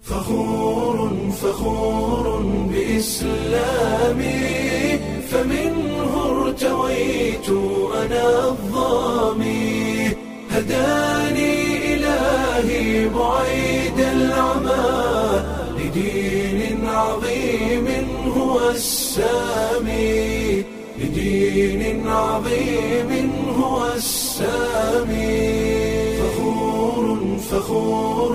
فخور فخور بإسلامي فمنه ارتويت أنا الظامي هداني إلهي بعيد العمى لدين عظيم هو السامي لدين عظيم هو السامي فخور فخور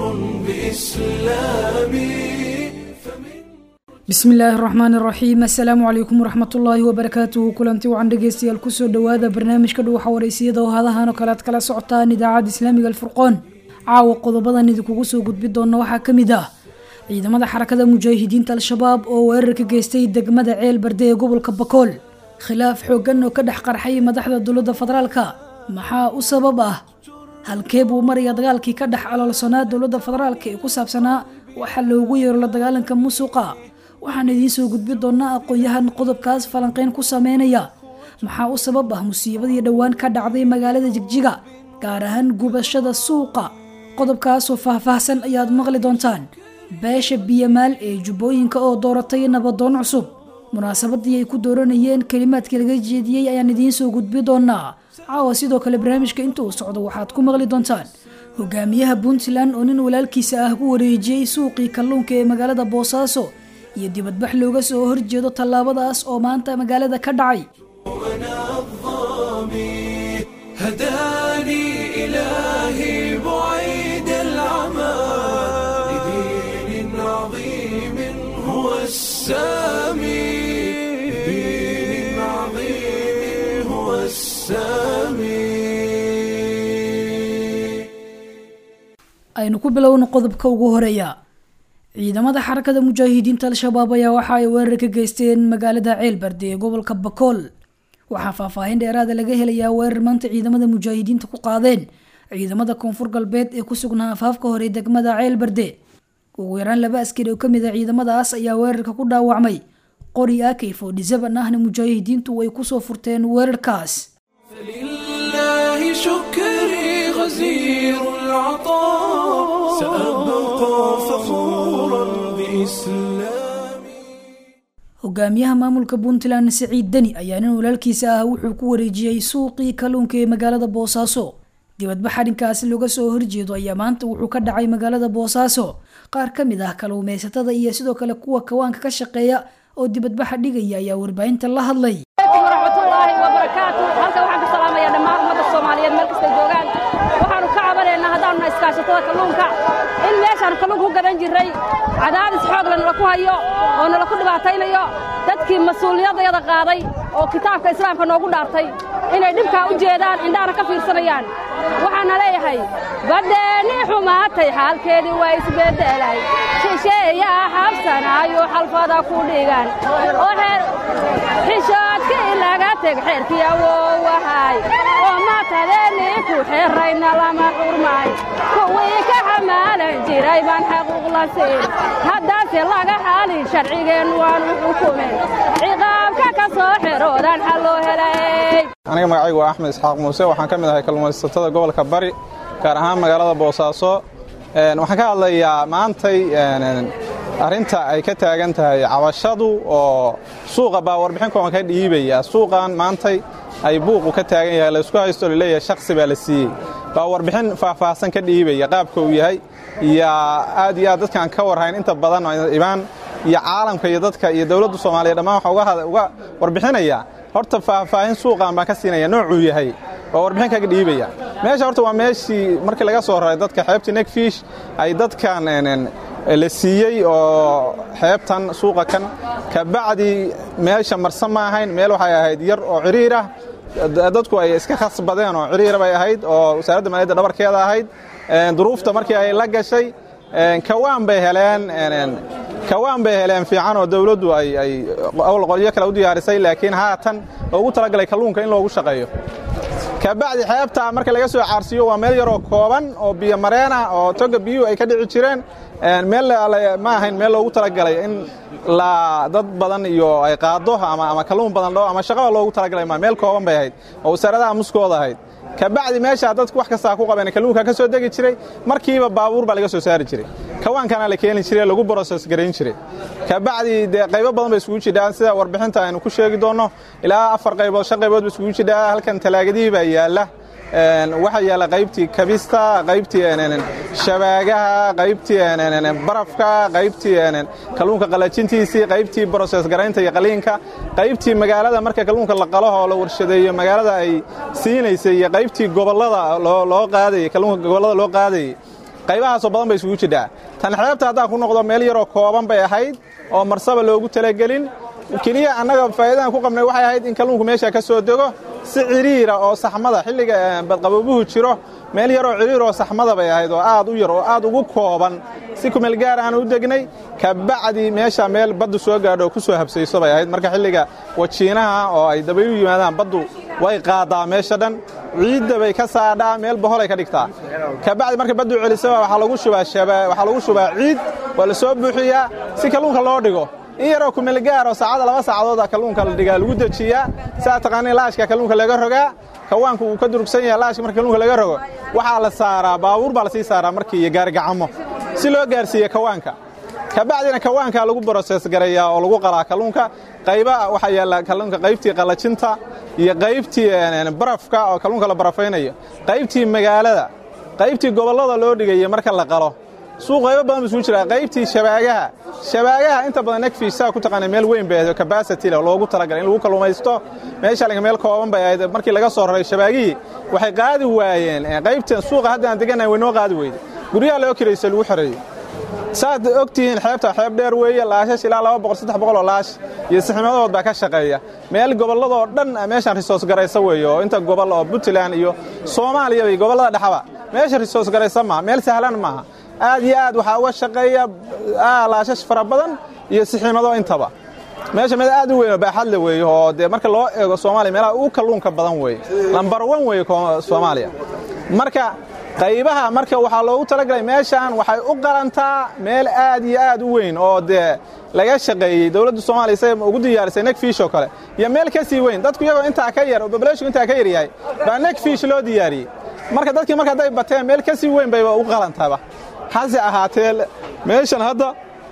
بإسلامي bismi illaahi araxmaan iraxiim assalaamu calaykum waraxmatullaahi wabarakaatuhu kulanti wacan dhegeystayaal kusoo dhowaada barnaamijka dhuwaxa wareysiyada oo hadahan oo kale aad kala socotaan idaacadda islaamiga alfurqoon caawa qodobadan idinkugu soo gudbi doona waxaa ka mid ah ciidamada xarakada mujaahidiinta al-shabaab oo weerar ka geystay degmada ceel barde ee gobolka bakool khilaaf xooggan oo ka dhex qarxay madaxda dowladda federaalka maxaa u sabab ah halkee buu maraya dagaalkii ka dhex aloolsanaa dowladda federaalka ee ku saabsanaa waxaa loogu yeero la dagaalanka musuqa waxaan idiin soo gudbi doonaa aqoon-yahan qodobkaas falanqeyn ku sameynaya maxaa u sabab ah musiibadii dhowaan ka dhacday magaalada jigjiga gaar ahaan gubashada suuqa qodobkaasoo faahfaahsan ayaad maqli doontaan beesha biyamaal ee jubbooyinka oo dooratay nabadoon cusub munaasabadii ay ku dooranayeen kelimaadkii laga jeediyey ayaan idiin soo gudbi doonaa caawa sidoo kale barnaamijka inta uu socdo waxaad ku maqli doontaan hogaamiyaha puntland oo nin walaalkiisa ah ku wareejiyey suuqii kalluunka ee magaalada boosaaso iyo dibadbax looga soo horjeedo tallaabadaas oo maanta magaalada ka dhacay أنا الظامي هداني إلهي بعيد العمى لدين عظيم هو السامي لدين عظيم هو السامي aynu ku bilowno qodobka ugu horeeya ciidamada xarakada mujaahidiinta al-shabaab ayaa waxa ay weerar ka geysteen magaalada ceelbarde ee gobolka bakool waxaa faahfaahin dheeraada laga helayaa weerar maanta ciidamada mujaahidiinta ku qaadeen ciidamada koonfur galbeed ee ku sugnaa afaafka hore degmada ceelbarde ugu yaraan laba askari oo kamid a ciidamadaas ayaa weerarka ku dhaawacmay qori akay fodhisaban ahna mujaahidiintu ay kusoo furteen weerarkaas فلله شكري غزير العطاء سأبقى فخورا بإسلامي hogaamiyaha maamulka puntland siciid deni ayaa nin walaalkiisa ah wuxuu ku wareejiyey suuqii kalluunka ee magaalada boosaaso dibadbax arrinkaasi looga soo horjeedo ayaa maanta wuxuu ka dhacay magaalada boosaaso qaar ka mid ah kalluumeysatada iyo sidoo kale kuwa kawaanka ka shaqeeya oo dibadbaxa dhigaya ayaa warbaahinta la hadlay alaykum waraxmatullaahi wabarakaatu halkan waxaan ka salaamayaa dhammaan ummadda soomaaliyeed meel kastay joogaan waxaanu ka cabanaynaa haddaanu na iskaashatada kalluunka in meeshaanu kalluunka ku gadan jirray cadaadis xoog la nala ku hayo oo nala ku dhibaataynayo dadkii mas-uuliyadayada qaaday oo kitaabka islaamka noogu dhaartay inay dhibkaa u jeedaan indhahana ka fiirsanayaan waxaana leeyahay baddeennii xumaatay xaalkeedii waa isbeddelay shisheeyaa xabsanaayo xalfada ku dhigan oo xeer xishoodkii laga teg xeerkii awowahay oo matadeenii ku xerrayna lama xurmay kuwii ka xamaalan jiray baan xaquuq la siin haddaase laga xalin sharcigeen waanu xukumen ciqaabka ka soo xeroodan xal loo helay aniga magacaygu waa axmed isxaaq muuse waxaan ka mid ahay kalluumaysatada gobolka bari gaar ahaan magaalada boosaaso waxaan ka hadlayaa maantay arrinta ay ka taagan tahay cabashadu oo suuqa baa warbixin kooban ka dhiibaya suuqan maantay ay buuqu ka taagan yahay laysku haysto laleeyahay shaksi baa la siiyey baa warbixin faahfaahsan ka dhiibaya qaabka uu yahay iyo aad iyo aad dadkaan ka warhayn inta badan ibaan iyo caalamka iyo dadka iyo dowladda soomaaliya dhammaan waxaa uga warbixinaya horta faahfaahin suuqan baan ka siinaya noocuu yahay oo warbixin kaga dhiibaya meesha horta waa meeshii markii laga soo raray dadka xeebtii negfish ay dadkan la siiyey oo xeebtan suuqa kan kabacdi meesha marsan ma ahayn meel waxay ahayd yar oo ciriir ah dadku ay iska khasbadeen oo ciriir bay ahayd oo wasaaradda maaliyadda dhabarkeeda ahayd duruufta markii ay la gashay kawaan bay heleen kawaan bay heleen fiican oo dawladdu ay awl qolyo kale u diyaarisay laakiin haatan ugu talagalay kalluunka in loogu shaqeeyo kabacdi xeebta marka laga soo caarsiiyo waa meel yaroo kooban oo biyo mareen ah oo toga biyuhu ay ka dhici jireen meel ma ahayn meel loogu talagalay in la dad badan iyo ay qaado ama kalluun badan dhao ama shaqaba loogu talagalay ma meel kooban bay ahayd oo wasaaradaha muskooda ahayd kabacdi meeshaa dadku wax kastaa ku qabeen kalluunka ka soo degi jiray markiiba baabuur baa laga soo saari jiray kawaankana la keeni jiray lagu broses garayn jiray kabacdi dee qaybo badan bay isugu jidhaan sida warbixinta aynu ku sheegi doonno ilaa afar qaybood shan qaybood ba isugu jidhaa halkan talaagadihii baa yaalla waxaa yaalla qaybtii kabista qaybtii shabaagaha qaybtii barafka qaybtii kalluunka qalajintiisii qaybtii broses garaynta iyo qaliinka qaybtii magaalada marka kalluunka la qalo oo la warshadeeyo magaalada ay siinaysay iyo qaybtii gobollada loo qaadayey kalluunka gobollada loo qaadayey qaybahaasoo badan bay isugu jidhaa tan xeebta haddaan ku noqdo meel yaroo kooban bay ahayd oo marsaba loogu talagelin keliya annaga faa'iidaan ku qabnay waxay ahayd in kalluunku meesha ka soo dego si ciriira oo saxmada xilliga badqaboobuhu jiro meel yaroo ciriir oo saxmada bay ahayd oo aad u yar oo aad ugu kooban si kumeel gaar aan u degnay kabacdi meesha meel baddu soo gaadho oo ku soo habsayso bay ahayd marka xilliga wajiinaha oo ay dabaylu yimaadaan baddu way qaadaa meesha dhan ciidda bay ka saadhaa meel boholay ka dhigtaa kabacdi marka baddu celisaba waxaa lagu shubaa waxaa lagu shubaa ciid waa la soo buuxiyaa si kalluunka loo dhigo in yaroo kumeelgaar oo saacada laba saacadooda kalluunka la dhigaa lagu dejiyaa saa taqaaniin laashka kalluunka laga rogaa kawaanku wuu ka durugsan yahay laashka marka kalluunka laga rogo waxaa la saaraa baabuur baa la sii saaraa markii iyo gaarigacamo si loo gaarsiiye kawaanka kabacdina kawaanka lagu broses garayaa oo lagu qalaa kalluunka qayba waxaa yaalla kalluunka qaybtii qalajinta iyo qaybtii barafka oo kalluunka la barafaynayo qaybtii magaalada qaybtii gobollada loo dhigaya marka la qalo suuq qaybo badan buu isugu jiraa qaybtii shabaagaha shabaagaha inta badan negfish saa ku taqaana meel weyn bay ahayd capacity leh loogu talagalay in lagu kalluumaysto meesha laga meel kooban bay ahayd markii laga soo raray shabaagihii waxay qaadi waayeen qaybtan suuqa hadda aan deganahay way noo qaadi weyday guryaha loo kiraysa lagu xoreeyey saad og tihiin xeebta xeeb dheer weeye laashash ilaa laba boqol saddex boqol oo laash iyo sixnimadood baa ka shaqeeya meel gobolladoo dhan meeshaan risoos garaysa weeye oo inta gobol oo puntland iyo soomaaliya iyo gobollada dhexaba meesha risoos garaysa maaha meel sahlan maaha aad iyo aad waxaa uga shaqeeya laashash fara badan iyo siximado intaba meesha meel aad u weyn oo baaxadle weeye oo dee marka loo eego soomaaliya meelaha ugu kalluunka badan weeye lambar wan weeye soomaaliya marka qaybaha marka waxaa loogu talagalay meeshaan waxay u qalantaa meel aad iyo aad u weyn oo dee laga shaqeeyey dowladda soomaaliya say ugu diyaarisay negfish oo kale iyo meel ka sii weyn dadku iyagoo intaa ka yar oo babaleshku intaa ka yar yahay baa negfish loo diyaariyey marka dadkii marka hadday bateen meel ka sii weyn bayba u qalantaaba hase ahaatee meeshan hadda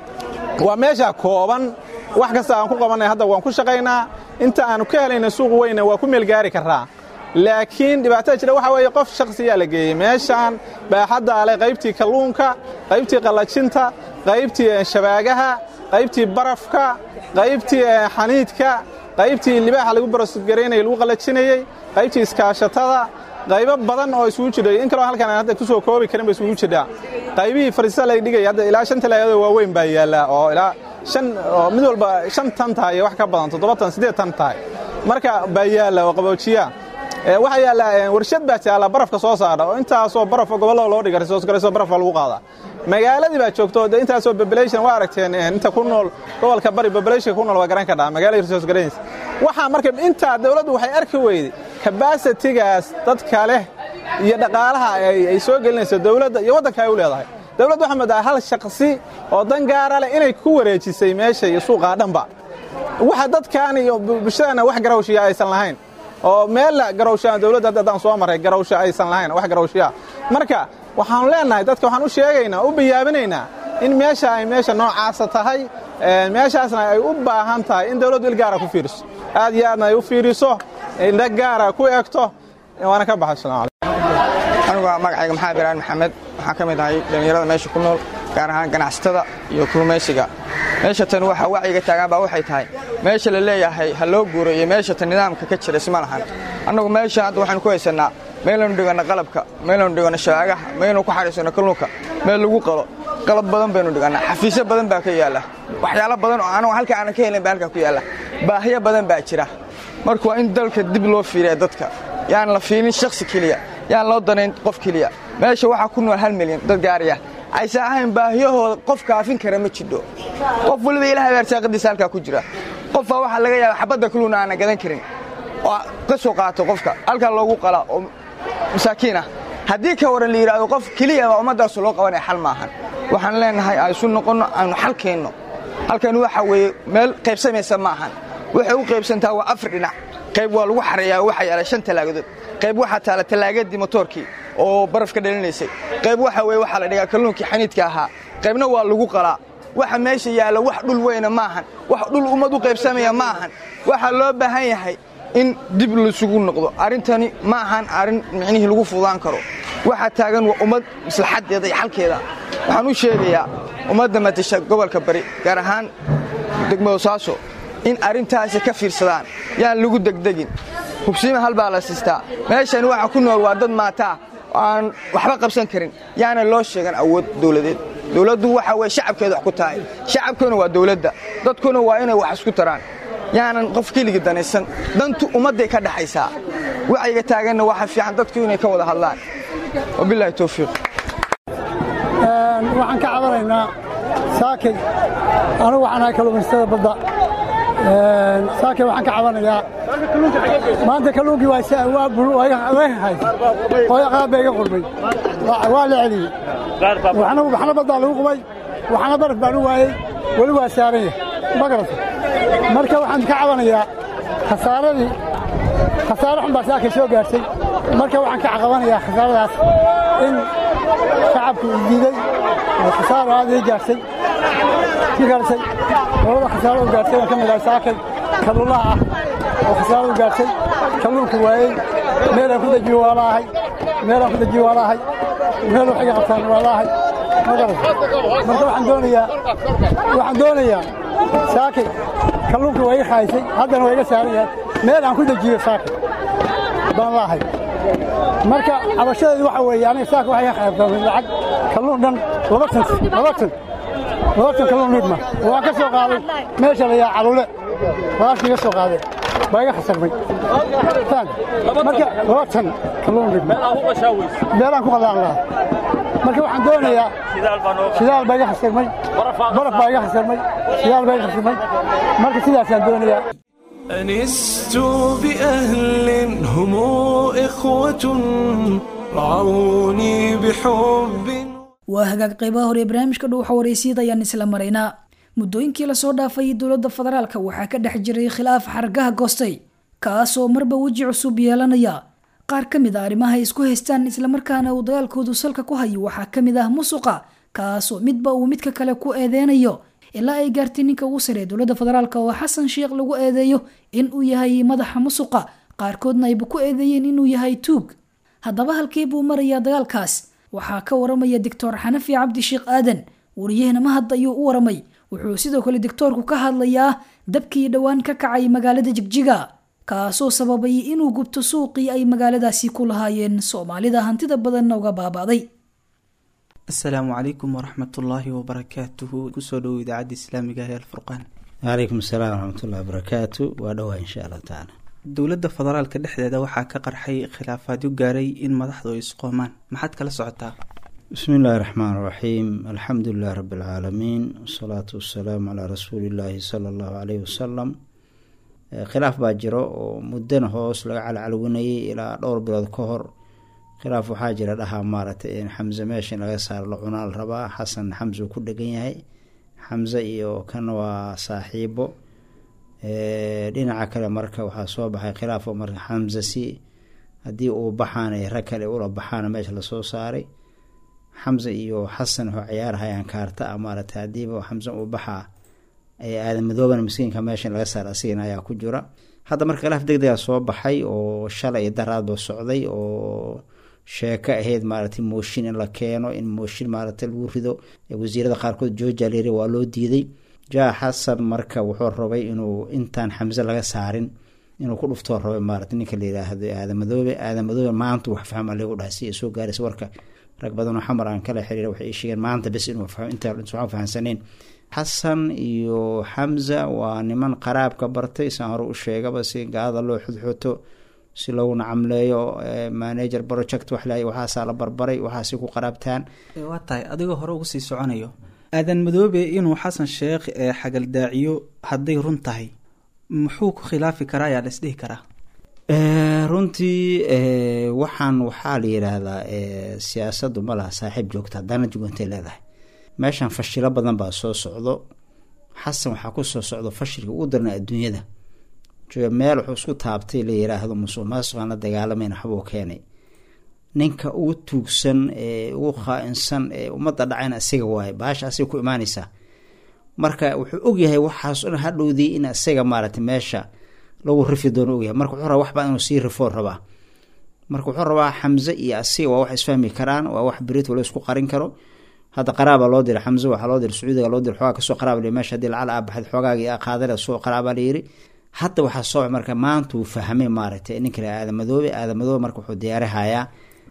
waa meesha kooban wax kasta aan ku qabanay hadda waan ku shaqaynaa inta aanu ka helayna suuq weyna waa ku meelgaari karraa laakiin dhibaatada jira waxaa weeye qof shakhsiyaa la geeyey meeshaan baaxaddaa leh qaybtii kalluunka qaybtii qallajinta qaybtii shabaagaha qaybtii barafka qaybtii xaniidka qaybtii libaaxa lagu barosgaraynayay lagu qallajinayey qaybtii iskaashatada qaybo badan oo isugu jidhay in kaloo halkan aan hadda ku soo koobi karin ba isugu jidhaa qaybihii fariisa la dhigaya hadda ilaa shan talaagado waaweyn baa yaalla oo ilaa shan oo mid walba shan tan tahay iyo wax ka badan toddoba tan siddeed tan tahay marka baa yaalla oo qaboojiya waxaa yaalla warshad baa jaalla barafka soo saara oo intaasoo barafo gobollada loo dhiga risoos garayso barafka lagu qaadaa magaaladii baa joogto de intaasoo population waa aragteen inta ku nool gobolka bari populationka ku nool waa garan kadhaa magaalada risoos garaynaysa waxaa marka intaa dawladdu waxay arki weyday kabasitigaas dadka leh iyo dhaqaalaha ay soo gelinayso dawladda iyo waddanka ay u leedahay dawladdu waxaa moodaa hal shaqsi oo dan gaara leh inay ku wareejisay meesha iyo suuqaa dhanba waxa dadkan iyo bulshadana wax garawshiya aysan lahayn oo meella garawshaa dawladda hadda haddaan soo marray garawsha aysan lahayn wax garawshiya marka waxaanu leenahay dadka waxaan u sheegaynaa u bayaabinaynaa in meesha ay meesha noocaasa tahay meeshaasna ay u baahan tahay in dawladdu il gaara ku fiiriso aad iyo aadna ay u fiiriso indha gaara ku egto waana ka baxay salaam anigu waa magacayga maxamed biraan maxamed waxaan ka mid ahay dhallinyarada meesha ku nool gaar ahaan ganacsatada iyo kulmaysiga meesha tan waxa wacyiga taagaan baa waxay tahay meesha la leeyahay ha loo guuro iyo meesha tan nidaamka ka jira isma lahan annagu meesha hadda waxaanu ku haysannaa meelaynu dhiganno qalabka meelaynu dhiganno shaagaha meelaynu ku xadhiisanno kalluunka meel lagu qalo qalab badan baynu dhigannaa xafiisyo badan baa ka yaalla waxyaalo badan oo anagu halka aanan ka helin baa halkaa ku yaalla baahiyo badan baa jira marka waa in dalka dib loo fiiriya dadka yaan la fiilin shakhsi keliya yaan loo danayn qof keliya meesha waxaa ku nool hal milyan dad gaaraya aysan ahayn baahiyahooda qof kaafin kara ma jidho qof waliba ilahay baarsaaqadiisa halkaa ku jira qofbaa waxaa laga yaaba xabadda kaluuna aanan gadan karin oo ka soo qaato qofka halkaa loogu qalaa oo masaakiin ah haddii ka waran la yidhaahdo qof keliya baa ummaddaasu loo qabanaya xal maahan waxaan leenahay aysu noqonno aanu xal keenno halkan waxa weeye meel qaybsamaysa ma ahan waxay u qaybsantaa waa afar dhinac qayb waa lagu xareeyaa waxaa yaala shan talaagadood qayb waxaa taala talaagadii motoorkii oo baraf ka dhalinaysay qayb waxa weye waxaa la dhigaa kalluunkii xaniidka ahaa qaybna waa lagu qalaa waxa meesha yaalla wax dhul weyna maahan wax dhul ummad u qaybsamaya ma ahan waxaa loo baahan yahay in dib laysugu noqdo arrintani ma ahan arrin micnihii lagu fudaan karo waxaa taagan waa ummad maslaxaddeeda iyo xalkeeda waxaan u sheegayaa ummadda matasha gobolka bari gaar ahaan degmada saaso in arrintaasi ka fiirsadaan yaan lagu degdegin hubsiima hal baa la siistaa meeshan waxa ku nool waa dad maataa aan waxba qabsan karin yaana loo sheegan awood dowladeed dowladdu waxa weye shacabkeeda wax ku tahay shacabkuna waa dowladda dadkuna waa inay wax isku taraan yaanan qof keligii danaysan dantu ummadday ka dhaxaysaa wacyiga taaganna waxa fiican dadku inay ka wada hadlaan wabilaahi towfiiq waxaan ka cabanaynaa saakay anigu waxaan ahay kalluumaystada badda saakay waxaan ka cabanayaa maanta kalluunkii waagahay hooyo qaab baa iga qurmay waa la celiyey waxna baddaa lagu qubay waxna baraf baan u waayey weli waa saaran yahay ma garata marka waxaan ka cabanayaa khasaaradii khasaare xun baa saakay soo gaartay marka waxaan ka caqabanayaa khasaaradaas in shacabku isdiiday oo khasaaro aad ii gaartay ki gaartay labada khasaaro u gaartay aan ka mid ahay saakay kalluulaha ah oo khasaaro u gaartay kalluunka waayey meelaan ku dejiyo waa laahay meelaan ku dejiyo waa laahay meel wax iga qabtaan waa laahay ma garan marka waxaan doonayaa waxaan doonayaa saakay kalluunka waa iga khaysay haddana waa iga saaran yahay meel aan ku dejiyo saakay baan laahay marka cabashadeedu waxa weeye aniga saaka waxay ka qaybtamay lacag kalluun dhan laba tan laba tan laba tan kalluun nidma waan ka soo qaaday meesha la yaa calule walaashii iga soo qaaday baa iga khasarmay marka laba tan kalluun nidma meelaan ku qadaan lahaa marka waxaan doonayaa shidaal baa iga khasarmay baraf baa iga khasarmay shidaal baa iga khasarmay marka sidaasaan doonayaa أنست بأهل هم إخوة رعوني بحب waa hagaag qaybaha hore ee barnaamijka dhuuxa wareysiyada ayaan isla maraynaa muddooyinkii lasoo dhaafay dowladda federaalka waxaa ka dhex jiray khilaaf xargaha goostay kaasoo marba weji cusub yeelanaya qaar ka mid a arrimaha ay isku haystaan islamarkaana uu dagaalkoodu salka ku hayo waxaa ka mid ah musuqa kaasoo midba uu midka kale ku eedeynayo ilaa ay gaartay ninka ugu saree dowladda federaalk oo xasan sheekh lagu eedeeyo in uu yahay madaxa musuqa qaarkoodna ayba ku eedeeyeen inuu yahay tuug haddaba halkee buu marayaa dagaalkaas waxaa ka waramaya doctor xanafi cabdi sheekh aadan wariyahena mahad ayuu u waramay wuxuu sidoo kale doctoorku ka hadlayaa dabkii dhowaan ka kacay magaalada jigjiga kaasoo sababay inuu gubto suuqii ay magaaladaasi ku lahaayeen soomaalida hantida badanna uga baaba'day asalaamu calaykum waraxmatullaahi wabarakaatuhu kusoo dhowow idaacadda islaamiga ee alfurqaan calaykum asalaam waraxmatullahi wabarakaatu waa dhowaa insha allah tacaala dowladda federaalka dhexdeeda waxaa ka qarxay khilaafaadyo gaaray in madaxdu ay isqoomaan maxaad kala socotaa bismi illaahi raxmaan raxiim alxamdu lilahi rabbi alcaalamiin wasalaatu wasalaamu calaa rasuuli illaahi sala allahu caleyhi wasalam khilaaf baa jiro oo muddana hoos laga calcalwinayay ilaa dhowr bilood ka hor khilaaf waxaa jira dhahaa maaragtay in xamse meesha in laga saaro la cunaa la rabaa xasan xamse uu ku dhegan yahay xamse iyo kan waa saaxiibo dhinaca kale marka waxaa soo baxay khilaaf oo marka xamse si haddii uu baxaan ay rag kale ula baxaana meesha lasoo saaray xamse iyo xasan waxuu ciyaarhayaan kaarta a maaragtay haddiiba xamse uu baxaa aadan madooban miskiinka meesha in laga saara asigana ayaa ku jira hadda marka khilaaf deg degaa soo baxay oo shalay daraadba socday oo sheeko ahayd maaragtay mooshin in la keeno in mooshin maaragtay lagu rido wasiirada qaarkood georgia layiri waa loo diiday jaa xasan marka wuxuu rabay inuu intaan xamse laga saarin inuu ku dhuftoo rabay maarata ninka la yiraahdo aadamadoobe aadamadoobe maanta wax fahma lagu dhahay si ay soo gaaraysa warka rag badanoo xamar aan kala xiriira waxay ii sheegeen maanta bes inuu inta waxaan fahansaneen xasan iyo xamza waa niman qaraabka bartay saan hore u sheegaba si gaalada loo xudxuto si loogu nacamleeyo manager project wax la waxaasaa la barbaray waxaasi ku qaraabtaan waa tahay adigoo hore uga sii soconayo aadan madoobe inuu xasan sheekh ee xagaldaaciyo hadday run tahay muxuu ku khilaafi karaa ayaa la isdhihi karaa runtii waxaan waxaa la yidhaahdaa siyaasaddu ma laha saaxiib joogta haddana jugantay leedahay meeshan fashilo badan baa soo socdo xasan waxaa ku soo socdo fashilka ugu darna adduunyada meel wuxuu isku taabtay la yiraahdo musuq maasuqaan la dagaalamayna waxbuu keenay ninka ugu tuugsan ee ugu khaa-insan ee ummadda dhacayna isaga waaye baasha asiga ku imaanaysaa marka wuxuu ogyahay waxaas un hadhowdii in isaga maaragtay meesha lagu rifi doono ogyahay marka wuxuu rabaa waxbaa inuu sii rifoon rabaa marka wuxuu rabaa xamse iyo asiga waa wax isfahmi karaan waa wax berit wala isku qarin karo hadda qaraaba loo diray xamse waxaa loo diray sacuudiga loo diray xoogaa kasoo qaraaba meesha hadii lacal aabaxad xoogaagii qaadale soo qaraaba la yiri hadda waxaa soo marka maanta uu fahmay maaragtay ninka la aadamadoobe aadamadoobe marka wuxuu diyaarihayaa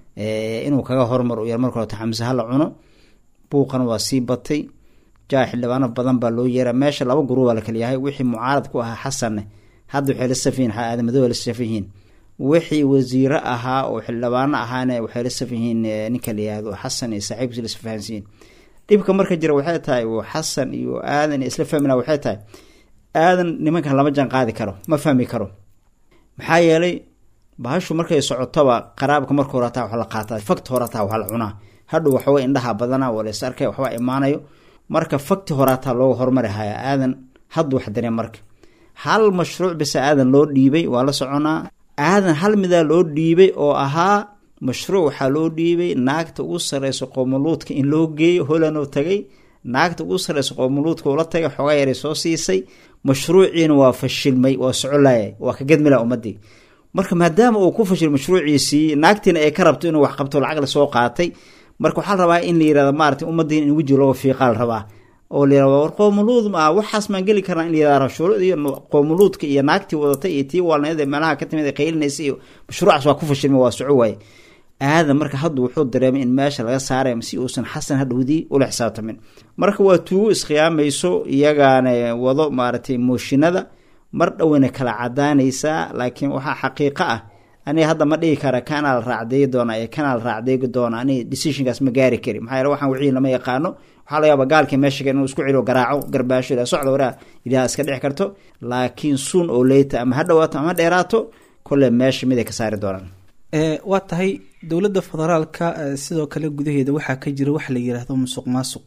inuu kaga hormar u yar marka horta xamse hala cuno buuqana waa sii batay jaa xildhibaano badan baa loo yeera meesha laba guruubaa la kala yahay wixii mucaarad ku ahaa xasanne hadda waxay la safyihin aadamadoobe la safan yihiin wixii wasiiro ahaa oo xildhibaano ahaana waxay la safan yihiin ninka la yihahdo xasan iyo saaxiibkiis la isfahansiyiin dhibka marka jira waxay tahay xasan iyo aadan isla fahmina waxay tahay aadan nimankan lama jaan qaadi karo ma fahmi karo maxaa yeelay bahashu markay socotoba qaraabka marka horataa wax la qaataa fakti horataa wax la cunaa hadhow waxawa indhaha badana waa lays arkay waxbaa imaanayo marka fakti horaataa looga hormari haya aadan hadda wax dareen marka hal mashruuc bisa aadan loo dhiibay waa la soconaa aadan hal midaa loo dhiibay oo ahaa mashruuc waxaa loo dhiibay naagta ugu sareysa qoomuluudka in loo geeyo holanoo tagay naagta ugu sareysa qoomuluudka ula tagay xoogaa yaray soo siisay mashruuciina waa fashilmay waa socolaya waa ka gedmila ummadii marka maadaama uu ku fashil mashruuciisii naagtiina ay ka rabto inuu wax qabto lacag lasoo qaatay marka waxaa la rabaa in la yirahdo maarata ummaddiina in weji looga fiiqaa la rabaa oo la yirahdo war qoomuluud ma waxaas maan geli karnaa in la yirahdo shuruud iyo qoomuluudka iyo naagtii wadatay iyo tii waalneed ee meelaha ka timid ee qaylinaysa iyo mashruucaas waa ku fashilmay waa soco waaye aadan marka hadda wuxuu dareemay in meesha laga saaray si uusan xasan hadhowdii ula xisaabtamin marka waa tuugo iskhiyaamayso iyagaana wado maaragtay mooshinada mar dhoweyna kala cadaanaysaa laakiin waxaa xaqiiqo ah aniga hadda ma dhigi kara kanaa la raacdeegi doona ee kanaa la raacdeegi doona aniga decisionkaas ma gaari kari maxaa yeele waxaan wixii lama yaqaano waxaa laga yaaba gaalkii meesha inuu isku celiyo garaaco garbaasho ilaa socda waraa ilaha iska dhici karto laakiin suun oo leyta ama ha dhawaato ama dheeraato kole meesha miday ka saari doonaan waa tahay dowladda federaalka sidoo kale gudaheeda waxaa ka jira waxa la yiraahdo musuq maasuq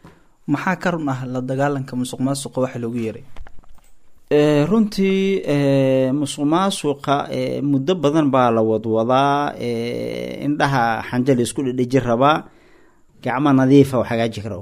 maxaa ka run ah la dagaalanka musuq maasuqa waxa loogu yeeray runtii musuq maasuqa muddo badan baa la wadwadaa indhaha xanjali isku dhedheji rabaa gacmo nadiifa wax hagaaji karo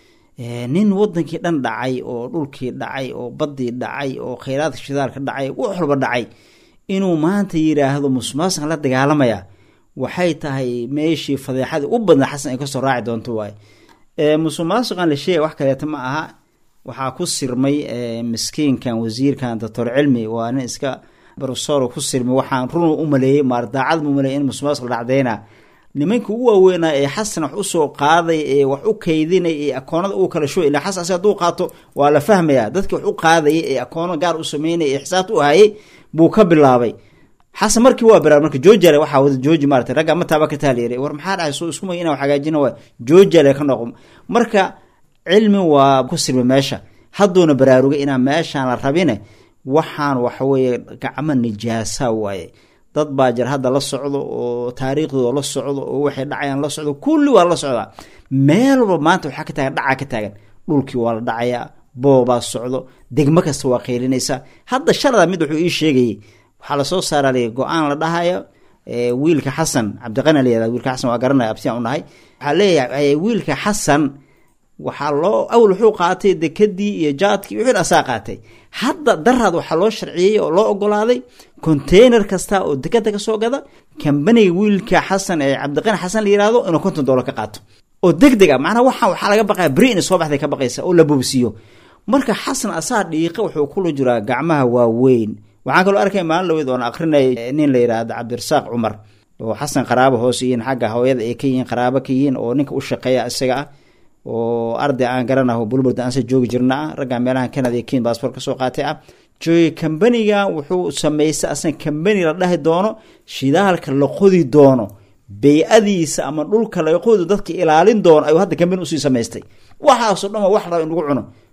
nin wadankii dhan dhacay oo dhulkii dhacay oo badii dhacay oo kheyraadka shidaalka dhacay wax walba dhacay inuu maanta yiraahdo musuq maasuqa la dagaalamaya waxay tahay meeshii fadeexadii u badnaa xasan ay kasoo raaci doonto waay musuq maasuqan la sheegay wax kaleeta ma aha waxaa ku sirmay miskiinkan wasiirkan doctor cilmi waa nin iska brofesor ku sirmay waxaan run u maleeyey maar daacad mu maleeyay in musuqmaasuq la dhacdeyna nimanka ugu waaweynaa ee xasan wax usoo qaaday ee wax u kaydinay ee akoonada uu kala shoy ilaa xasan asi hadduu qaato waa la fahmayaa dadki wax u qaadayay ee akoono gaar u sameynaya ee xisaabta u hayay buu ka bilaabay xasan markii waa bilaabay marka joojale waxaa wada jooji maarata ragga mataaba ka taaliyaray war maxaa dhahay soo isku may inaa wax hagaajina waay joojale ka noqo marka cilmi waa ku sirmay meesha hadduuna baraarugay inaan meeshaan la rabine waxaan waxaweye gacmo nijaasa waaye dad baa jir hadda la socdo oo taariikhdooda la socdo oo waxay dhacayaan la socdo kulli waa la socdaa meel walba maanta waxaa ka taagan dhacaa ka taagan dhulkii waa la dhacayaa boobaa socdo degmo kasta waa qeylinaysaa hadda shalada mid wuxuu ii sheegayay waxaa lasoo saaraalay go-aan la dhahayo wiilka xasan cabdiqani layada wiilka xasan waa garanaya absiyan u nahay waxaa leeyahay wiilka xasan waxaa loo awal wuxuu qaatay dekadii iyo jaadkii wixii asaa qaatay hadda daraad waxaa loo sharciyey oo loo ogolaaday container kasta oo dekada kasoo gada kambaniga wiilka xasan ee cabdiqani xasan la yirahdo inuu konton dollar ka qaato oo deg deg a macnaha waxaan waxaa laga baqaya beri inay soo baxday ka baqaysa oo la boobsiiyo marka xasan asaa dhiiqa wuxuu kula jiraa gacmaha waaweyn waxaan kaloo arkay maalin laweyd oon akrinay nin la yidhaahdo cabdirasaaq cumar oo xasan qaraabo hoos yihiin xagga hooyada ay ka yihiin qaraabo ka yihiin oo ninka u shaqeeya isaga ah oo arday aan garanaho bulburda aanse joogi jirna ah ragga meelaha canada iyo ken baasboor kasoo qaatay ah joogi kambaniga wuxuu sameystay asan kambani la dhahi doono shidaalka la qodi doono bey-adiisa ama dhulka laga qodi dadka ilaalin doono ayuu hadda kambani usii samaystay waxaasoo dhan waa wax raba in lagu cuno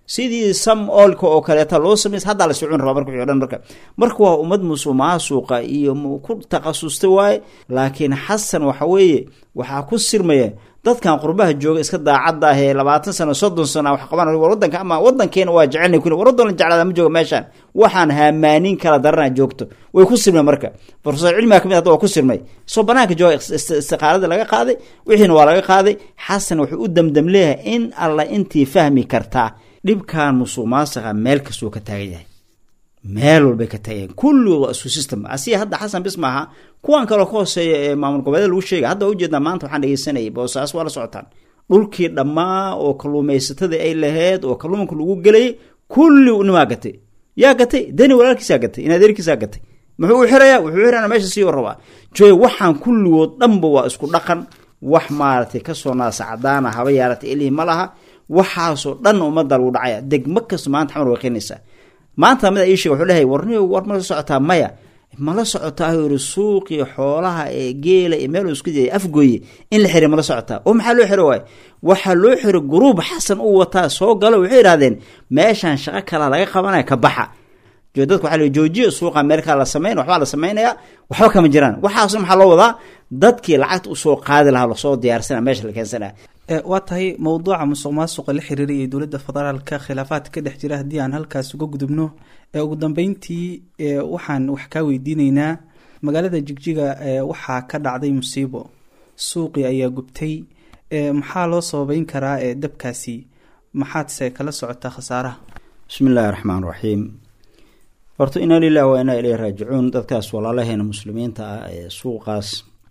sidii sam oolka oo kaleeta loo samays haddaa la socon rabaa marka wixii o dhan marka marka waa ummad musuqmaasuqa iyo ku takhasustay waaye laakiin xasan waxa weeye waxaa ku sirmaya dadkan qurbaha jooga iska daacadda ah ee labaatan sano soddon sano wax qaban war wadanka ama wadankeena waa jecelna kuli war wadan la jeclaada ma jooga meeshaan waxaan haamaanin kala darana joogto way ku sirmay marka profesor cilmiga kamid hadda waa ku sirmay soo banaanka jooga istiqaalada laga qaaday wixiina waa laga qaaday xasan wuxuu u damdam leeyahay in alla intii fahmi kartaa dhibkan musuq maasiqa meel kastuu ka taagan yahay meel walbay ka taageen kulligood waa isku system asiga hadda xasan bis maaha kuwan kaloo ka hooseeya ee maamul goboleeda lagu sheegay hadda ujeednaa maanta waxaan dhegeysanayay boosaas waa la socotaan dhulkii dhammaa oo kalluumaysatada ay laheyd oo kalluunka lagu gelayay kulli nimaa gatay yaa gatay deni walaalkiisaa gatay in adeerkiisaa gatay muxuu u xirayaa wuxuu xirana meesha sii rabaa joy waxaan kulligood dhanba waa isku dhaqan wax maaragtay kasoo naasa cadaana haba yaaratay ilihii ma laha waxaasoo dhan ummadda lagu dhacaya degmo kasta maanta xamar way keenaysaa maanta mid ii sheeg wuxuu lehay warni war mala socotaa maya mala socotaa yiri suuqii xoolaha ee geela iyo meel isku dayay afgooye in la xiray mala socotaa oo maxaa loo xiro waay waxaa loo xiray gruub xasan u wataa soo galo waxay yidhahdeen meeshaan shaqo kala laga qabanaya ka baxa dadka waa joojiya suuqa meelkaa la samayn waxbaa la samaynayaa waxba kama jiraan waxaasna maxaa loo wadaa dadkii lacagta usoo qaadi lahaa lasoo diyaarsana meesha la keensanaya waa tahay mowduuca musuq maasuqa la xiriiray ee dowladda federaalka khilaafaadka ka dhex jira haddii aan halkaas uga gudubno ee ugu dambeyntii waxaan wax kaa weydiineynaa magaalada jigjiga waxaa ka dhacday musiibo suuqii ayaa gubtay maxaa loo sababeyn karaa ee dabkaasi maxaadse kala socotaa khasaaraha bismi illaahi raxmaan raxiim horta inaa lilah waa inaa ilay raajicuun dadkaas walaalaheena muslimiinta ah ee suuqaas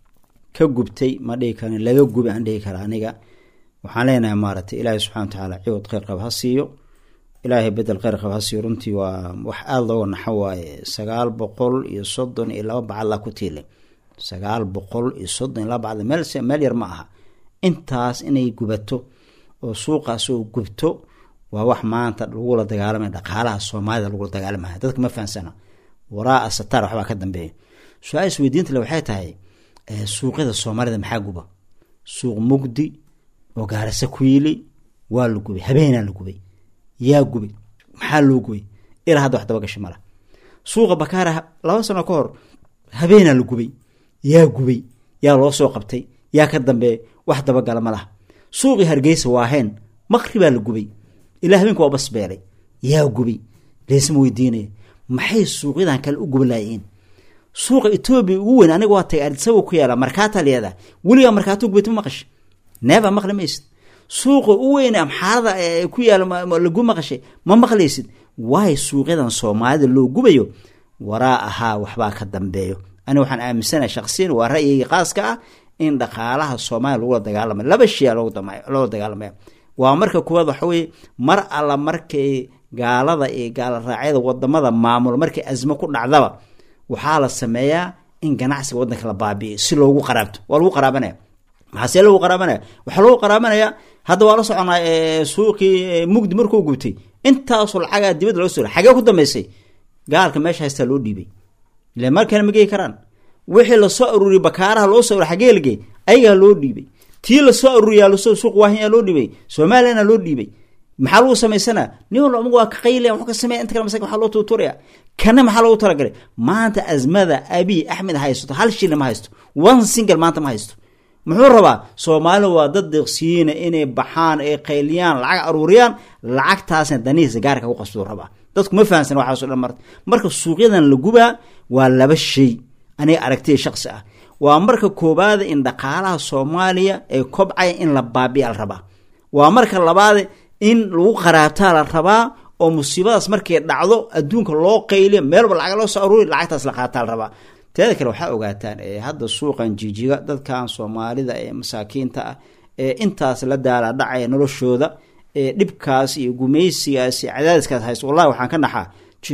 ka gubtay ma dhihi karin laga gubi aan dhihi kara aniga waxaan leenahay maaragtay ilaahay subxana watacaala ciwad kheyr qab ha siiyo ilaahay bedel kheyr qab ha siiyo runtii waa wax aada looga naxo waaye sagaal boqol iyo soddon iyo laba bacadlaa ku tiilay sagaal boqol iyo soddon iyo laba bacadla meel meel yar ma aha intaas inay gubato oo suuqaas oo gubto waa wax maanta lagula dagaalamaya dhaqaalaha soomaalida lagula dagaalamaya dadka ma fahansana waraa sataar waxbaa ka dambeeya su-aal isweydiinta le waxay tahay suuqyada soomaalida maxaa guba suuq mugdi oo gaarase ku yili waa la gubay habeenaa la gubay yaa gubay maxaa loo gubay ilaa hadda wax dabagasha mala suuqa bakaara laba sano ka hor habeenaa la gubay yaa gubay yaa loo soo qabtay yaa ka dambeeya wax dabagala ma laha suuqii hargeysa waaheen maqribaa la gubay ilaa habeenka waa basbeelay yaa gubay leesma weydiinaya maxay suuqyadan kale u gubalaayiin suuqa etoobiya ugu weyn aniga waa tagay adisaba ku yaala markaata leeda weligaa markaato gubata ma maqashay neeba maqli maysid suuqa u weyn amxaarada ku yaala lagu maqashay ma maqlaysid waayo suuqyadan soomaalida loo gubayo waraa ahaa waxbaa ka dambeeyo ani waxaan aaminsanaha shaqsiyan waa ra'yigii qaaska ah in dhaqaalaha soomaaliya lagula dagaalamay laba shaya loola dagaalamaya waa marka kuwaad waxa weye mar alla markay gaalada iyo gaala raacyada wadamada maamul markay asmo ku dhacdaba waxaa la sameeyaa in ganacsiga wadanka la baabi'iyo si loogu qaraabto waa lagu qaraabanaya maxaa see lagu qaraabanaya waxaa lagu qaraabanaya hadda waa la soconaa suuqii mugdi markuu gubtay intaasoo lacagaa dibadda loo soo xagee ku dambeysay gaalka meesha haystaa loo dhiibay ile markana ma geyi karaan wixii lasoo aruuriyay bakaaraha loo soo xagee lagey ayagaa loo dhiibay tii lasoo aruuriyaa lasoo suuq waahiyaa loo dhiibay soomaaliyana loo dhiibay maxaa lagu samaysanaa nin walba amagu waa ka qaylaya wuxuu ka sameeya inta kale masakin waxaa loo tuuturaya kana maxaa loogu talagalay maanta azmada abiy axmed haysto hal shilin ma haysto one single maanta ma haysto muxuu rabaa soomaalida waa dad deeqsiyiina inay baxaan ay qayliyaan lacag aruuriyaan lacagtaasna danihiisa gaarka ku qasbuu rabaa dadku ma fahamsan waxaaso dhan marta marka suuqyadan la gubaa waa laba shay aniga aragtiya shaqsi ah waa marka koobaada in dhaqaalaha soomaaliya ee kobcaya in la baabiya la rabaa waa marka labaada in lagu qaraabtaa la rabaa oo musiibadaas markay dhacdo adduunka loo qayliyo meelba lacag loo soo aruuri lacagtaas la qaataa la rabaa teeda kale waxaa ogaataan hadda suuqan jijiga dadkan soomaalida ee masaakiinta ah ee intaas la daala dhacaya noloshooda ee dhibkaas iyo gumaysigaas iyo cadaadiskaas haysto wallahi waxaan ka naxaa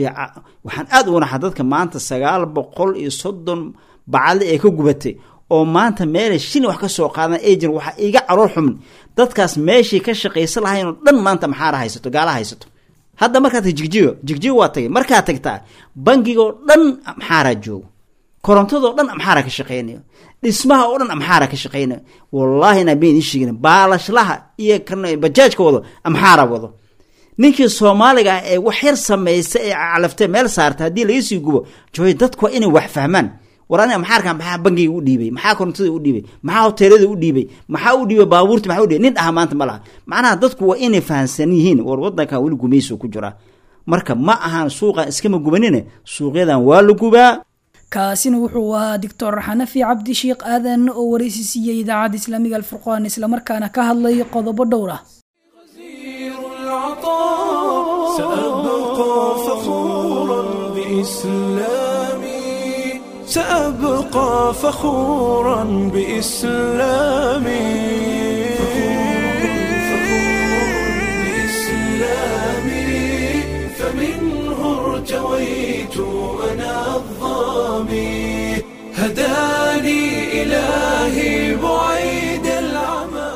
waxaan aada uga naxaa dadka maanta sagaal boqol iyo soddon bacadle ee ka gubatay oo maanta meelay shilin wax ka soo qaadan agent waxaa iga caroor xumin dadkaas meeshay ka shaqaysan lahayn oo dhan maanta maxaara haysato gaala haysato hadda markaa tag jigjigo jigjigo waa tagay markaa tagtaa bangigoo dhan maxaaraa joogo korontadoo dhan amxaara ka shaqeynayo dhismaha oo dhan amxaara ka shaqeynayo wallaahi inaa been ii sheegin baalashlaha iyo bajaajka wado amxaara wado ninkii soomaaliga ah ee wax yar samaysta ee calaftay meel saarta haddii laga sii gubo joy dadku waa inay wax fahmaan war aniga maxaa arkaan maxaa bangiga u dhiibay maxaa korontada u dhiibay maxaa hoteelada u dhiibay maxaa u dhiibay baabuurta maxaa u dhiibay nin dhaha maanta ma laha macnaha dadku waa inay fahamsan yihiin war wadankan weli gumayso ku jira marka ma ahaan suuqan iskama gubanine suuqyadan waa la gubaa kaasina wuxuu ahaa doctor xanafi cabdi sheekh aadan oo waraysi siiyey idaacadda islaamiga alfurqaan islamarkaana ka hadlay qodobo dhowr ah سأبقى فخورا بإسلامي سأبقى فخورا بإسلامي بإسلامي فمنه ارتويت أنا الظامي هداني إلهي بعيد العمى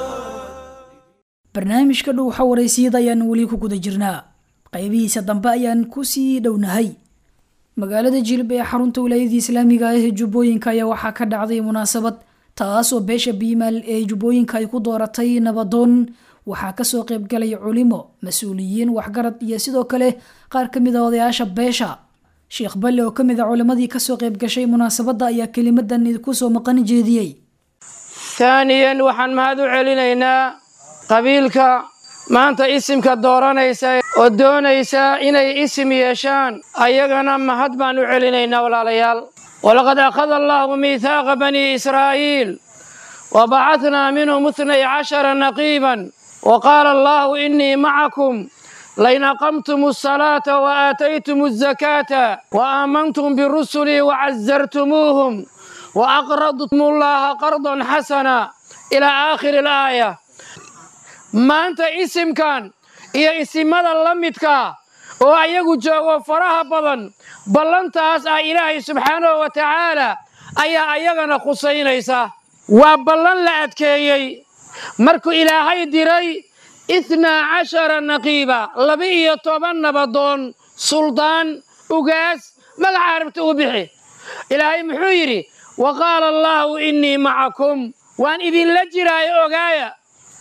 barnaamijka dhow xawareysiyada ayaan weli ku guda jirnaa qaybihiisa dambe ayaan kusii dhownahay magaalada jilib ee xarunta wilaayadii islaamiga ah ee jubbooyinka ayaa waxaa ka dhacday munaasabad taas oo beesha biimaal ee jubbooyinka ay ku dooratay nabadoon waxaa kasoo qaybgalay culimo mas-uuliyiin waxgarad iyo sidoo kale qaar ka mid a odayaasha beesha sheekh balle oo kamid a culimadii kasoo qaybgashay munaasabadda ayaa kelimadan idinkusoo maqan jeediyey taaniyan waxaan mahad u celinaynaa qabiilka maanta isimka dooranaysa oo doonaysa inay isim yeeshaan ayagana mahad baan u celinaynaa walaalayaal walaqad akhada allaahu miithaaqa banii israa'iil wa bacadnaa minhum itnay cashara naqiiban wa qaala allaahu innii macakum lain aqamtum asalaata wa aataytum azakaata wa aamantum birusulii wa casartumuuhum wa aqradtum allaha qardan xasana ilaa aakhiri alaaya maanta isimkan iyo isimada la midka oo ayagu joogo faraha badan ballantaas ah ilaahay subxaanahu wa tacaala ayaa ayagana khusaynaysa waa ballan la adkeeyey markuu ilaahay diray itnaa cashara naqiiba laba-iyo toban nabadoon suldaan ugaas magaca arabta u bixi ilaahay muxuu yidhi wa qaala allaahu innii macakum waan idinla jiraayo ogaaya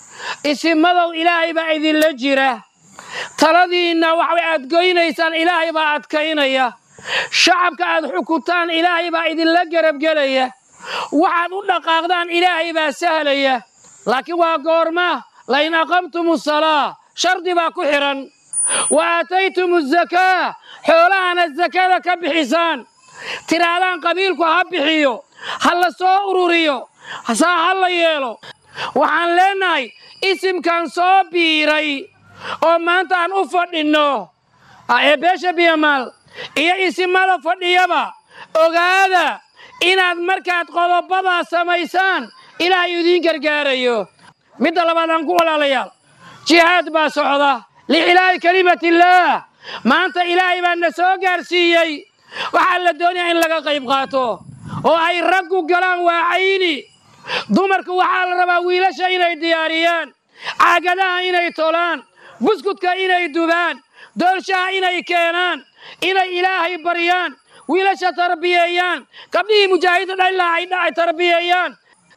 isimadow ilaahay baa idinla jira taladiinna waxay aad goynaysaan ilaahay baa adkaynaya shacabka aad xukuntaan ilaahay baa idinla garabgelaya waxaad u dhaqaaqdaan ilaahay baa sahlaya laakiin waa goorma lain aqamtum asalaa shardi baa ku xidhan wa aataytum azakaa xoolahana sakada ka bixisaan tidhaahdaan qabiilku ha bixiyo ha la soo ururiyo saa ha la yeelo waxaan leennahay isimkan soo biiray oo maanta aan u fadhinno ee beesha biyamaal iyo isimada fadhiyaba ogaada inaad markaad qodobadaa samaysaan ilaahay idiin gargaarayo midda labaad aan ku walaalayaal jihaad baa socda lixilaahi kelimatillaah maanta ilaahay baa na soo gaarsiiyey waxaa la doonayaa in laga qayb qaato oo ay raggu galaan waa cayni dumarku waxaa la rabaa wiilasha inay diyaariyaan caagadaha inay tolaan buskudka inay dubaan doolshaha inay keenaan inay ilaahay baryaan wiilasha tarbiyeeyaan gabdhihii mujaahidda dhalilaa ay dhacay tarbiyeeyaan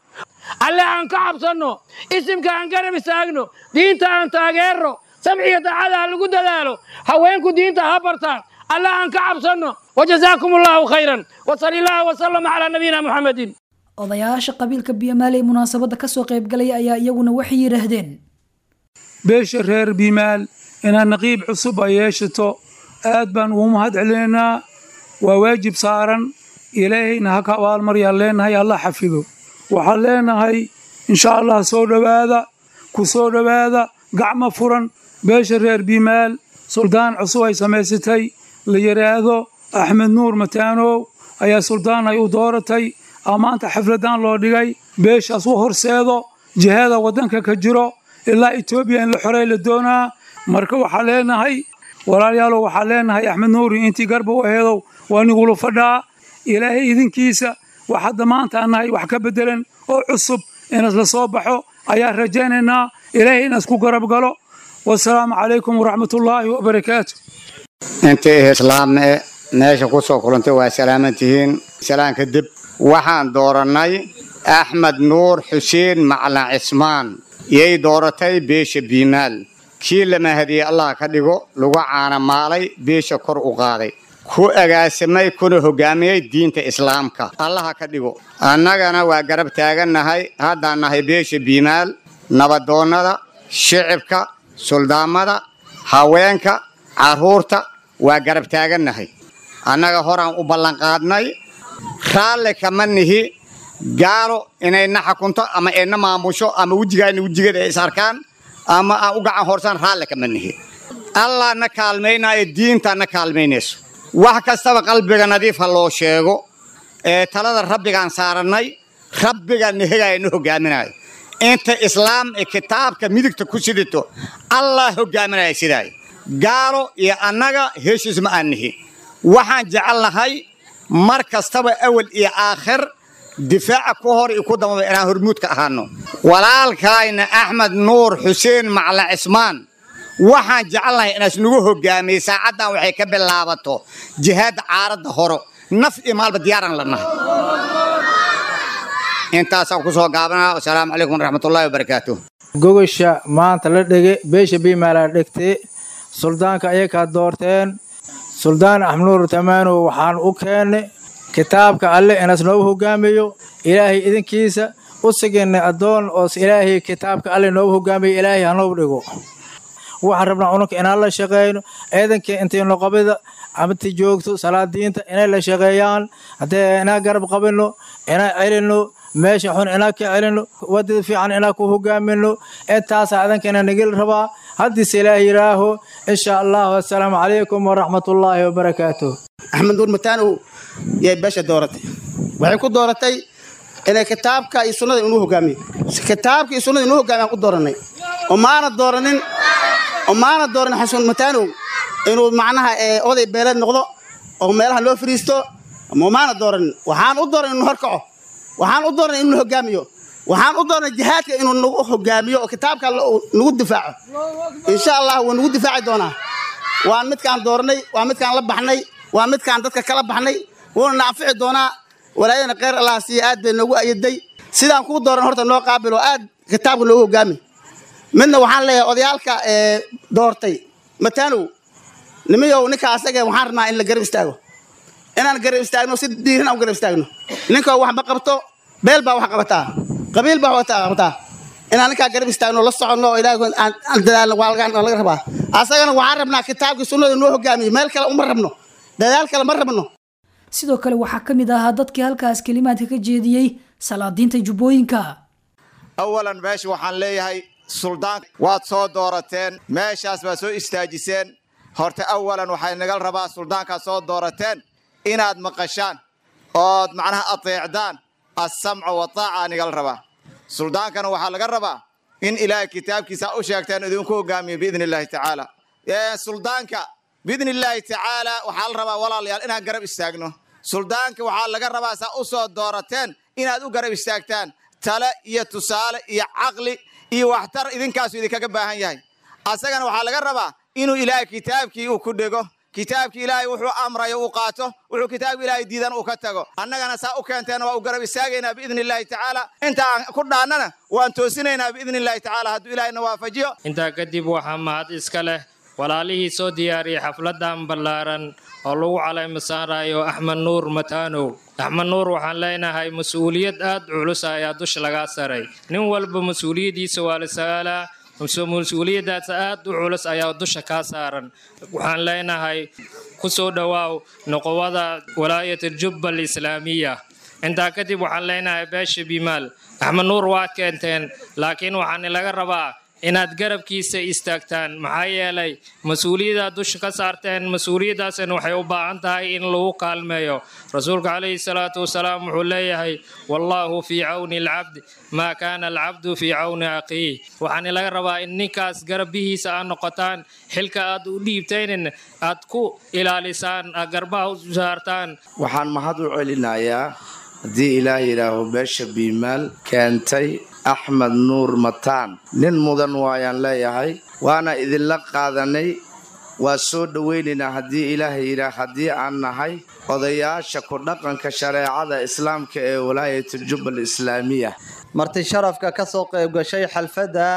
alle aan ka cabsanno isimka aan garab istaagno diinta aan taageerno samciga daacada ha lagu dadaalo haweenku diinta ha bartaan alle aan ka cabsanno wajazaakum allahu khayran wasali illahu wasalama calaa nabiyina muxamedin odayaasha qabiilka biyamaale ee munaasabadda kasoo qaybgalaya ayaa iyaguna waxay yidhaahdeen beesha reer bimaal inaad naqiib cusub ay yeeshato aad baan ugu mahad celinaynaa waa waajib saaran ilaahayna ha ka abaalmaryaan leenahay allah xafido waxaan leenahay insha allah soo dhowaada ku soo dhowaada gacmo furan beesha reer bimaal suldaan cusub ay samaysatay la yidhaahdo axmed nuur mataanow ayaa suldaan ay u dooratay maanta xafladaan loo dhigay beeshaas u horseedo jihada waddanka ka jiro ilaa etoobiya in la xorey la doonaa marka waxaa leenahay walaalayaalow waxaa leenahay axmed nuuri intii garba u aheedow waa nigula fadhaa ilaahay idinkiisa wax hadda maanta annahay wax ka beddelan oo cusub inas la soo baxo ayaan rajaynaynaa ilaahay inas ku garab galo wasalaamu calaykum waraxmatullaahi wabarakaatu intii islaamne meesha ku soo kulantay waa salaaman tihiin salaan kadib waxaan doorannay axmed nuur xuseen maclan cismaan yay dooratay beesha biimaal kii la mahadiyey allah ka dhigo lagu caanamaalay beesha kor u qaaday ku agaasimay kuna hogaamiyey diinta islaamka allaha ka dhigo annagana waa garab taagannahay haddaan nahay beesha biimaal nabadoonnada shicibka suldaamada haweenka carruurta waa garab taagannahay annaga horaan u ballanqaadnay raalli kama nihi gaalo inayna xakunto ama ayna maamusho ama wejigaana wejigeeda ay is arkaan ama aan u gacan horsaan raalli kama nihi allah na kaalmaynaayo diinta na kaalmaynayso wax kastaba qalbiga nadiif ha loo sheego ee talada rabbigaan saarannay rabbiga nehegaya na hogaaminayo inta islaam ee kitaabka midigta ku sidito allah hogaaminaya sidaay gaalo iyo annaga heshiis ma aan nihi waxaan jecelnahay mar kastaba awal iyo aakhir difaaca ku hor iyo ku dambaba inaan hormuudka ahaano walaalkaayna axmed nuur xuseen macla cismaan waxaan jecelnahay inaas nagu hogaamiyey saacaddan waxay ka bilaabato jihaadda caaradda horo naf iyo maalba diyaaraan la nahay intaasaan ku soo gaabanaa wasalaamu calaykum waraxmatullaahi wabarakaatu gogosha maanta la dhege beesha biimaalaa dhegtay suldaanka ayakaa doorteen suldaan axmnuur tamaanow waxaan u keennay kitaabka alle inas noogu hogaamiyo ilaahay idinkiisa u siginay addoon oos ilaahay kitaabka alle noogu hogaamiyo ilaahay hanoogu dhigo waxaan rabnaa ununka inaan la shaqeyno ciidankii intaynu qabida amati joogto salaadiinta inay la shaqeeyaan haddee inaan garab qabino inaan celino meesha xun inaan ka celino wadada fiican inaan ku hogaamino intaasaa idankana nagel rabaa haddiise ilaah yidhaaho insha allahu assalaamu calaykum waraxmatullaahi wabarakaatuh axmed nuur mataanow yay beesha dooratay waxay ku dooratay inay kitaabka iyo sunnada inuu hogaamiyo kitaabka iyo sunnada inuu hogaamiyo aan ku dooranay oo maana dooranin oo maana dooranin xasan mataanow inuu macnaha oday beeleed noqdo oo meelaha loo fariisto ma maana dooranin waxaan u dooran inuu horkaco waxaan u dooranay inuu hogaamiyo waxaan u doonay jihaadka inuu nagu hogaamiyo oo kitaabka nagu difaaco insha allah wuu nagu difaaci doonaa waa midkaan dooranay waa midkaan la baxnay waa midkaan dadka kala baxnay wuuna na anfici doonaa walaayadana kheyr allah siiya aad bay noogu ayaday sidaan kuu dooran horta noo qaabilo aad kitaabka noogu hogaami midna waxaan leeyahay odayaalka doortay mataanow nimayow ninka asaga waxaan rabnaa in la garab istaago inaan garab istaagno si diiran aan u garab istaagno ninkoo wax ma qabto beel baa wax qabataa qabiil baa wax qabataa inaan ninkaa garab istaagno la soconno oo ilaahay aan dadaalno waa laga rabaa asagana waxaan rabnaa kitaabkii sunnada noo hogaamiyo meel kale uma rabno dadaal kale ma rabno sidoo kale waxaa ka mid ahaa dadkii halkaas kelimaadka ka jeediyey salaadiinta jubbooyinka awalan meesha waxaan leeyahay suldaan waad soo doorateen meeshaas baad soo istaajiseen horta awalan waxay nagal rabaa suldaankaad soo doorateen inaad maqashaan ood macnaha ateecdaan assamca wataaca nigal rabaa suldaankana waxaa laga rabaa in ilaahay kitaabkiisa u sheegteen idinku hogaamiyo biidni illaahi tacaala suldaanka biidni illaahi tacaala waxaa la rabaa walaalayaal inaan garab istaagno suldaanka waxaa laga rabaa saa u soo doorateen inaad u garab istaagtaan tale iyo tusaale iyo caqli iyo waxtar idinkaasu idinkaga baahan yahay asagana waxaa laga rabaa inuu ilaahay kitaabkii uu ku dhego kitaabkii ilaahay wuxuu amrayo uu qaato wuxuu kitaabka ilaahay diidan uu ka tago annagana saa u keenteena waa u garab istaagaynaa biidni illaahi tacaala inta aan ku dhaannana waan toosinaynaa biidni illaahi tacaala hadduu ilaahayna waafajiyo intaa kadib waxaa mahad iska leh walaalihii soo diyaariyey xafladan ballaaran oo lagu calayma saarayo axmed nuur mataanow axmed nuur waxaan leenahay mas-uuliyad aad culus ayaa dusha lagaa saray nin walba mas-uuliyaddiisa waa la sagaalaa mas-uuliyaddaas aad u culus ayaa dusha kaa saaran waxaan leenahay ku soo dhowaaw noqowada walaayat jubba alislaamiya intaa kadib waxaan leenahay beesha bimaal axmed nuur waa keenteen laakiin waxaan laga rabaa inaad garabkiisa istaagtaan maxaa yeelay mas-uuliyadaad dusha ka saarteen mas-uuliyaddaasna waxay u baahan tahay in lagu kaalmeeyo rasuulka calayhi salaatu wasalaam wuxuu leeyahay wallaahu fii cawni alcabd maa kaana alcabdu fii cawni akhiih waxaana laga rabaa in ninkaas garabihiisa aad noqotaan xilka aad u dhiibtaynin aad ku ilaalisaan aad garbaha u saartaan waxaan mahad u celinayaa haddii ilaah yidhaaho beesha biimaal keentay axmed nuur mataan nin mudan waayaan leeyahay waana idinla qaadanay waa soo dhowaynaynaa haddii ilaahay yidhaah haddii aan nahay odayaasha ku dhaqanka shareecada islaamka ee walaayatu jubbal islaamiya marti sharafka ka soo qayb gashay xalfadan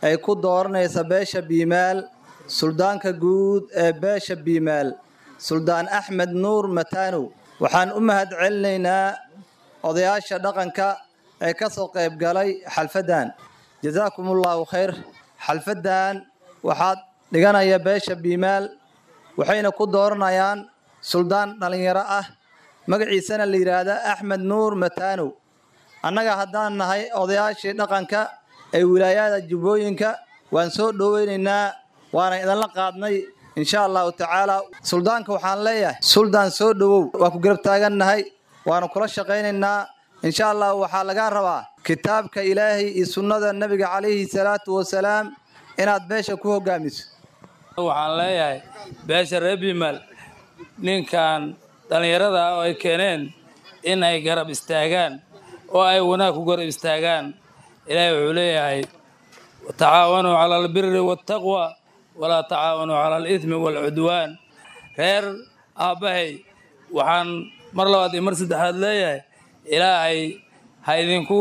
ay ku dooranaysa beesha biimaal suldaanka guud ee beesha biimaal suldaan axmed nuur mataanow waxaan u mahad celinaynaa odayaasha dhaqanka ee ka soo qayb galay xalfaddan jasaakum ullahu khayr xalfaddan waxaad dhiganaya beesha biimaal waxayna ku dooranayaan suldaan dhallinyaro ah magaciisana la yidhaahda axmed nuur mataanow annaga haddaan nahay odayaashii dhaqanka ee wilaayada jubbooyinka waan soo dhoweynaynaa waana idinla qaadnay insha allahu tacaala suldaanka waxaan leeyahay suldaan soo dhowow waa ku garab taagannahay waanu kula shaqaynaynaa insha allah waxaa lagaa rabaa kitaabka ilaahay iyo sunnada nebiga calayhi salaatu wasalaam inaad beesha ku hogaamiso waxaan leeyahay beesha reer biimaal ninkan dhallinyarada ah oo ay keeneen in ay garab istaagaan oo ay wanaag ku garab istaagaan ilaahay wuxuu leeyahay tacaawanuu cala albiri waataqwa walaa tacaawanuu cala alidmi waalcudwaan reer aabbahay waxaan mar labaad iyo mar saddexaad leeyahay ilaahay ha idinku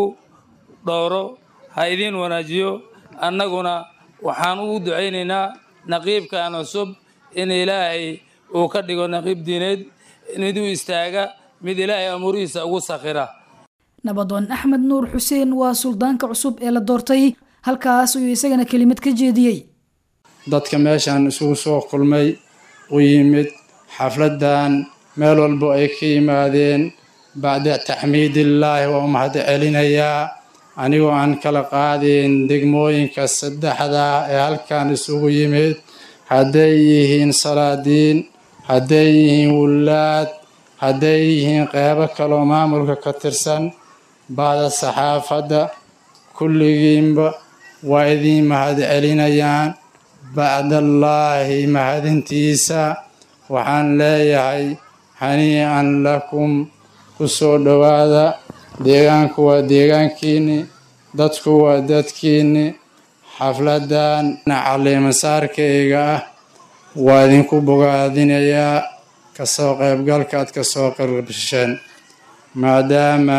dhowro ha idiin wanaajiyo annaguna waxaan ugu ducaynaynaa naqiibkan cusub in ilaahay uu ka dhigo naqiib diineed mid u istaaga mid ilaahay amuurihiisa ugu sakhira nabadoon axmed nuur xuseen waa suldaanka cusub ee la doortay halkaas ayuu isagana kelimad ka jeediyey dadka meeshaan isugu soo kulmay u yimid xafladdan meel walbo ay ka yimaadeen bacda taxmiidillaahi waa u mahad celinayaa anigoo aan kala qaadin degmooyinka saddexda ee halkan isugu yimid hadday yihiin salaadiin hadday yihiin wullaad hadday yihiin qeybo kaloo maamulka ka tirsan bacda saxaafadda kulligiinba waa idiin mahad celinayaan bacdallaahi mahadintiisa waxaan leeyahay haniican lakum ku soo dhowaada deegaanku waa deegaankiinni dadku waa dadkiinni xafladdan caliimasaarkayga ah waa idinku bogaadinayaa kasoo qaybgalka aad kasoo qaybgasheen maadaama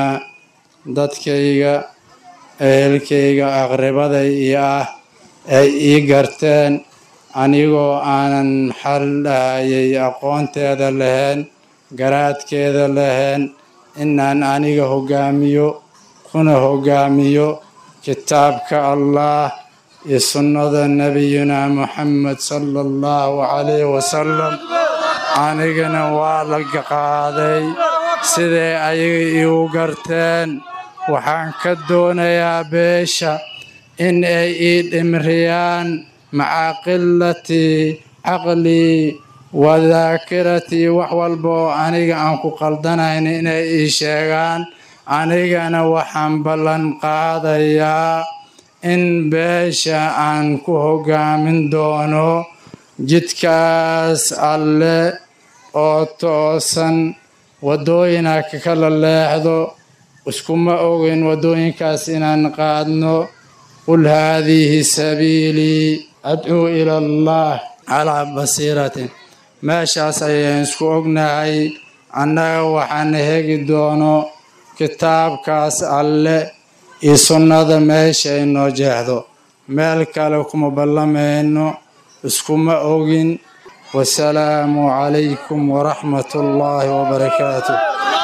dadkayga ehelkayga aqribaday iyo ah ay ii garteen anigoo aanan maxal dhahayay aqoonteeda lahayn garaadkeeda lahayn inaan aniga hoggaamiyo kuna hoggaamiyo kitaabka allah iyo sunnada nebiyuna moxamed sala allahu calayhi wasalam anigana waa la qaaday siday ayaga iigu garteen waxaan ka doonayaa beesha in ay ii dhimriyaan maca qilatii caqlii wadaakiratii wax walba oo aniga aan ku qaldanayn inay ii sheegaan anigana waxaan ballan qaadayaa in beesha aan ku hoggaamin doono jidkaas alle oo toosan waddooyina ka kala leexdo iskuma ogin waddooyinkaas inaan qaadno qul haadihi sabiilii adcuu ila allah calaa basiiratin meeshaas ayaan isku ognahay annaga waxaan hegi doono kitaabkaas alle iyo sunnada meesha ay noo jeexdo meel kale kuma ballamayno iskuma ogin wasalaamu calaykum waraxmat ullaahi wabarakaatu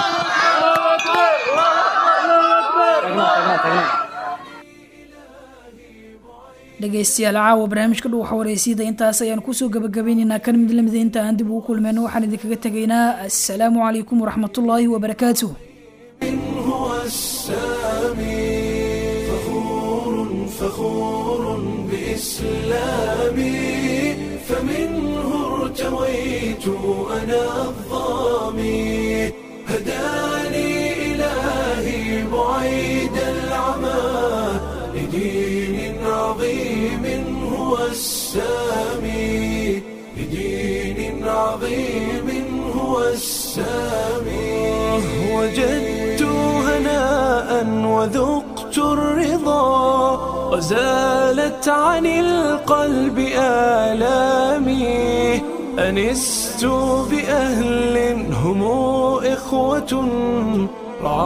dhegaystayaal caawa barnaamijka dhow xawareysiyada intaas ayaan kusoo gabagabaynaynaa kan mid lamida inta aan dib ugu kulmeyno waxaan idinkaga tegaynaa assalaamu calaykum waraxmatullaahi wabarakaatuh هو السامي فخور فخور بإسلامي فمنه ارتويت أنا الظامي هداني إلهي بعيد العمى لدين عظيم هو السامي لدين عظيم هو السامي وجدت هناء وذقت الرضا وزالت عن القلب آلامي أنست بأهل هم إخوة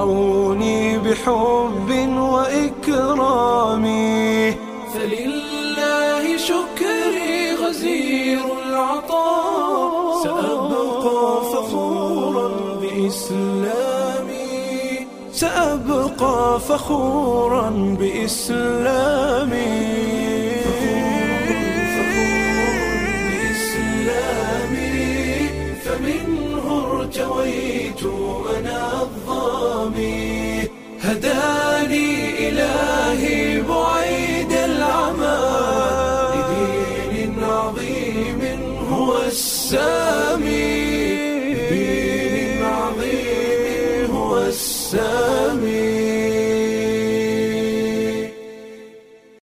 رعوني بحب وإكرام فلله سأبقى فخورا بإسلامي سأبقى فخورا بإسلامي بإسلامي فمنه ارتويت أنا الظامي هداني إلهي بعيد العمى لدين عظيم هو السامي لدين عظيم هو السامي